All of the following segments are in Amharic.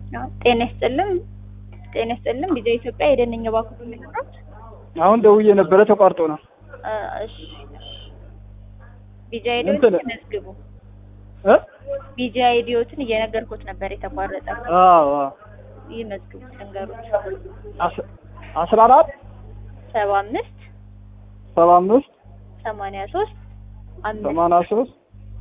አዎ፣ ጤና ይስጥልኝ ጤና ይስጥልኝ ቪዲዮ ኢትዮጵያ የደነኛ ባንክ ምንድነው? አሁን ደውዬ ነበረ ተቋርጦ ነው። እሺ ቪዲዮ አይዲዮትን እንትን- መዝግቡ። እ ቪዲዮ አይዲዮትን እየነገርኩት ነበር የተቋረጠ። አዎ አዎ። ይህ መዝግቡ ልንገሩት። አስ- አስራ አራት ሰባ አምስት ሰባ አምስት ሰማንያ ሶስት አምስት ሰማንያ ሶስት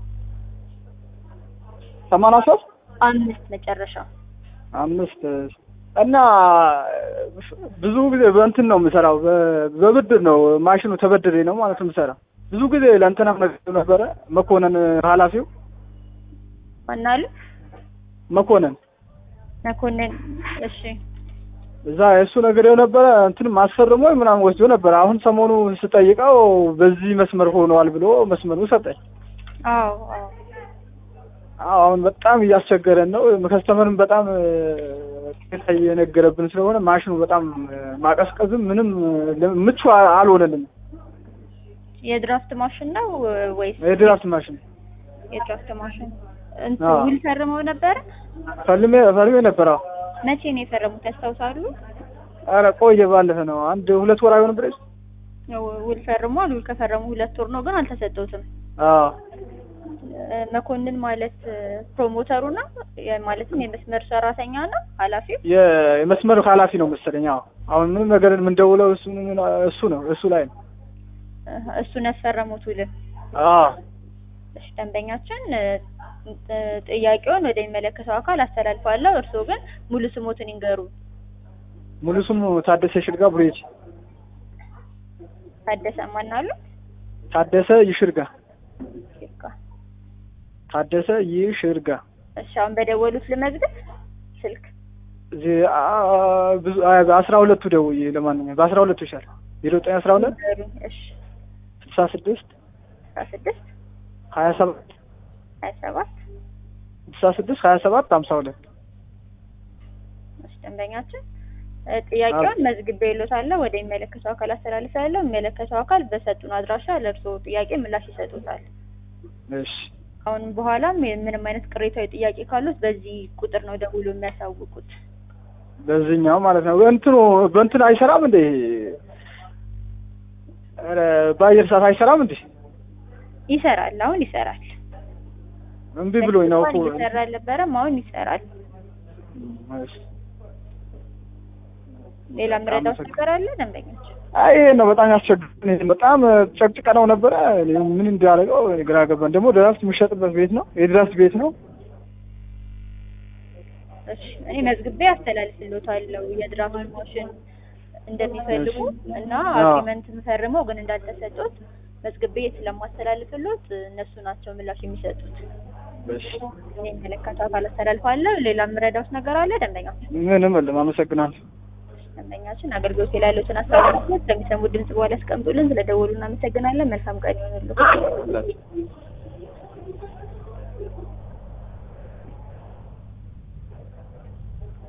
ሰማንያ ሶስት አምስት መጨረሻ አምስት እና ብዙ ጊዜ በእንትን ነው የምሰራው፣ በ- በብድር ነው ማሽኑ ተበድሬ ነው ማለት ነው የምሰራው። ብዙ ጊዜ ለእንትና ነግሬው ነበረ መኮንን ኃላፊው ማናሉ መኮንን መኮንን። እሺ እዛ የእሱ ነገሬው ነበረ እንትን ማስፈርሞ ምናምን ወስዶ ነበረ። አሁን ሰሞኑ ስጠይቀው በዚህ መስመር ሆነዋል ብሎ መስመሩ ሰጠኝ። አዎ አዎ አዎ አሁን በጣም እያስቸገረን ነው። ከስተመርም በጣም ቅሬታ እየነገረብን ስለሆነ ማሽኑ በጣም ማቀዝቀዝም ምንም ምቹ አልሆነልንም። የድራፍት ማሽን ነው ወይስ የድራፍት ማሽን የድራፍት ማሽን? እንትን አዎ። ውል ፈርመው ነበረ? ፈልሜ ፈልሜ ነበር። አዎ መቼ ነው የፈረሙት ያስታውሳሉ? ኧረ ቆየ ባለፈ ነው አንድ ሁለት ወር አይሆንም ብለሽ ውል ፈርሟል። ውል ከፈረሙ ሁለት ወር ነው ግን አልተሰጠውትም። አዎ እ፣ መኮንን ማለት እ፣ ፕሮሞተሩ ነው የ- ማለትም የመስመር ሰራተኛ ነው ኃላፊው። የ- የመስመሩ ኃላፊ ነው መሰለኝ። አዎ አሁን ምንም ነገር የምንደውለው እሱ እሱ ነው እሱ ላይ ነው። እ፣ እሱን ያስፈረሙት ውልን። አዎ እሺ ደንበኛችን እ፣ እ፣ ጥያቄውን ወደሚመለከተው አካል አስተላልፋለሁ። እርስዎ ግን ሙሉ ስሞትን ይንገሩ። ሙሉ ስሙ ታደሰ ሽርጋ ቡሬጅ ታደሰ ማናሉ? ታደሰ ይሽርጋ ይርጋ። ታደሰ ይሽርጋ እሺ አሁን በደወሉት ልመዝግብ ስልክ እዚህ አ- ብዙ አስራ ሁለቱ ደውዬ ለማንኛውም በአስራ ሁለቱ ይሻል ዜሮ ዘጠኝ አስራ ሁለት ንገሩኝ። እሺ ስልሳ ስድስት አስራ ስድስት ሀያ ሰባት ሀያ ሰባት ስልሳ ስድስት ሀያ ሰባት ሀምሳ ሁለት እሺ ደንበኛችን እ፣ ጥያቄውን መዝግቤ ይሎታለሁ ወደ የሚመለከተው አካል አስተላልፋለሁ። የሚመለከተው አካል በሰጡን አድራሻ ለእርስዎ ጥያቄ ምላሽ ይሰጡታል። እሺ አሁንም በኋላም ምንም አይነት ቅሬታዊ ጥያቄ ካሉት በዚህ ቁጥር ነው ደውሎ የሚያሳውቁት። በዚህኛው ማለት ነው እንትኑ በእንትን አይሰራም እንዴ ኧረ በአየር ሰዓት አይሰራም እንዴ ይሰራል፣ አሁን ይሰራል። እምቢ ብሎኝ ነው እኮ እየሰራ አልነበረም፣ አሁን ይሰራል። እሺ። ሌላ ምረዳው ነገር አለ ደንበኞች? አይ ይሄ ነው በጣም ያስቸግረን። በጣም ጨቅጭቀ ነው ነበረ እኔ ምን እንዳደረገው እኔ ግራ ገባን። ደግሞ ድራፍት የሚሸጥበት ቤት ነው የድራፍት ቤት ነው። እሺ እኔ መዝግቤ አስተላልፍልዎታለሁ የድራፍት ማሽን እንደሚፈልጉ እና አዎ። አግሪመንት ፈርመው ግን እንዳልተሰጡት መዝግቤ ስለማስተላልፍልዎት እነሱ ናቸው ምላሽ የሚሰጡት። እሺ እኔ የሚመለከተው አካል አስተላልፋለሁ። ሌላ የምረዳውት ነገር አለ ደንበኛችን? ምንም የለም። አመሰግናለሁ። ደንበኛችን አገልግሎት ላይ ያሉትን አስተላልፎት ከሚሰሙ ድምጽ በኋላ ያስቀምጡልን። ስለደወሉ እናመሰግናለን። መልካም ቀን ይሆንልዎት።